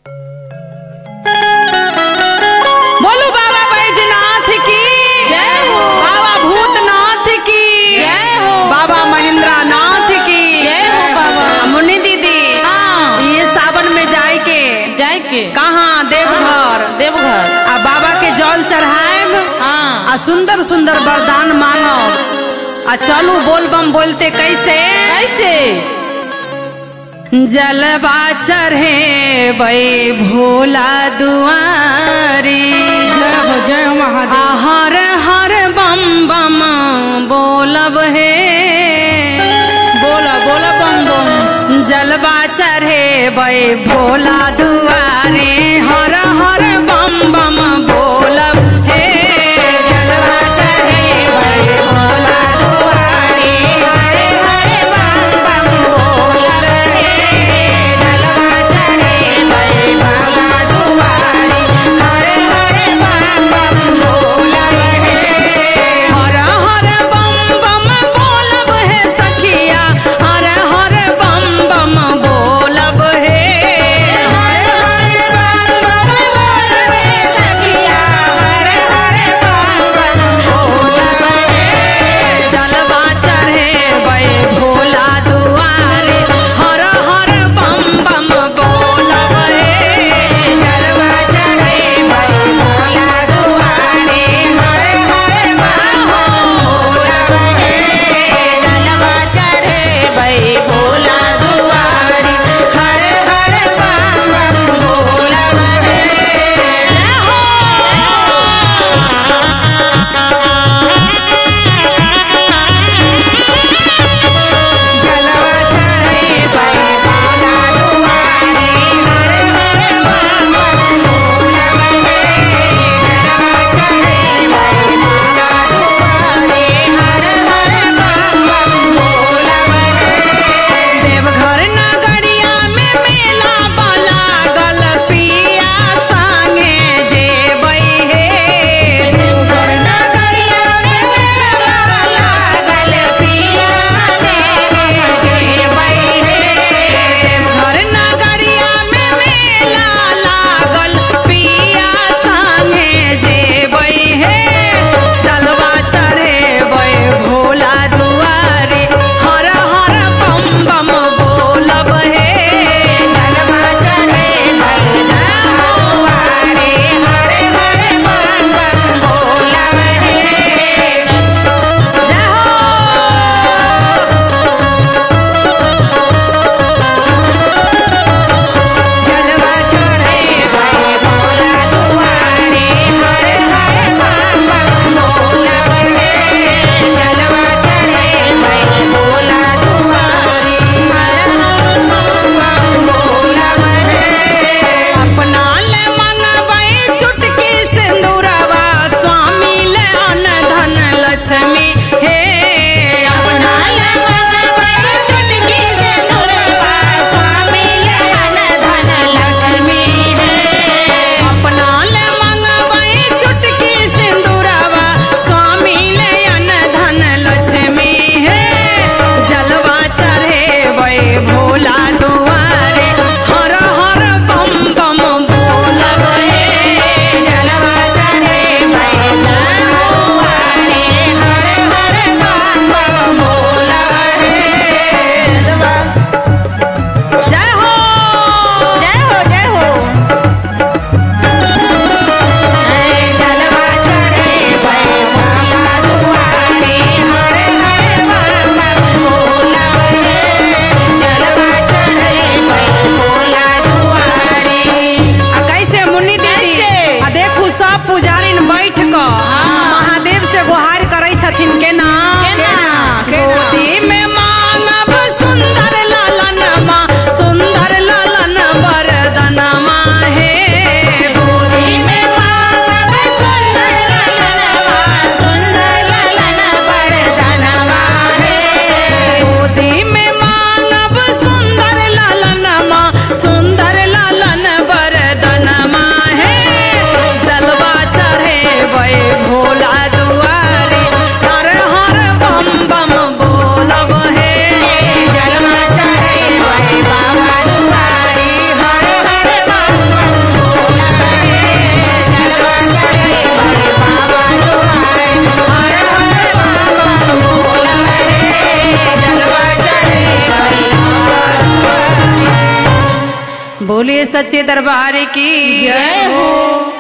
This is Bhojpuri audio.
बोलो बाबा बैजनाथ की जय हो। बाबा भूतनाथ की जय हो। बाबा महेंद्र नाथ की जय हो बाबा। मुन्नी दीदी हाँ। ये सावन में जाए के जाय के कहाँ देवघर देवघर आ बाबा के जल चढ़ाएब हाँ आ सुंदर सुंदर वरदान मांगब आ चलू बोलबम बोलते कैसे कैसे जलवा चढ़े बे भोला दुआरी जय हो जय हो आ महादेव हर हर बम बम बोलब हे बोला बोला बम बम जलवा चढ़े बे भोला दुआरे हर हर बम बम बोलब हे जलवा चढ़े बे भोला दुआरे हर हर बम बम बोलब हे जलवा चढ़े बे भोला दुआरे हर हर बम बम बोलब हे हर हर बम बम बोलब हे सखिया हर हर बम बम बोलब हे हर बोलिए सच्चे दरबार की जय हो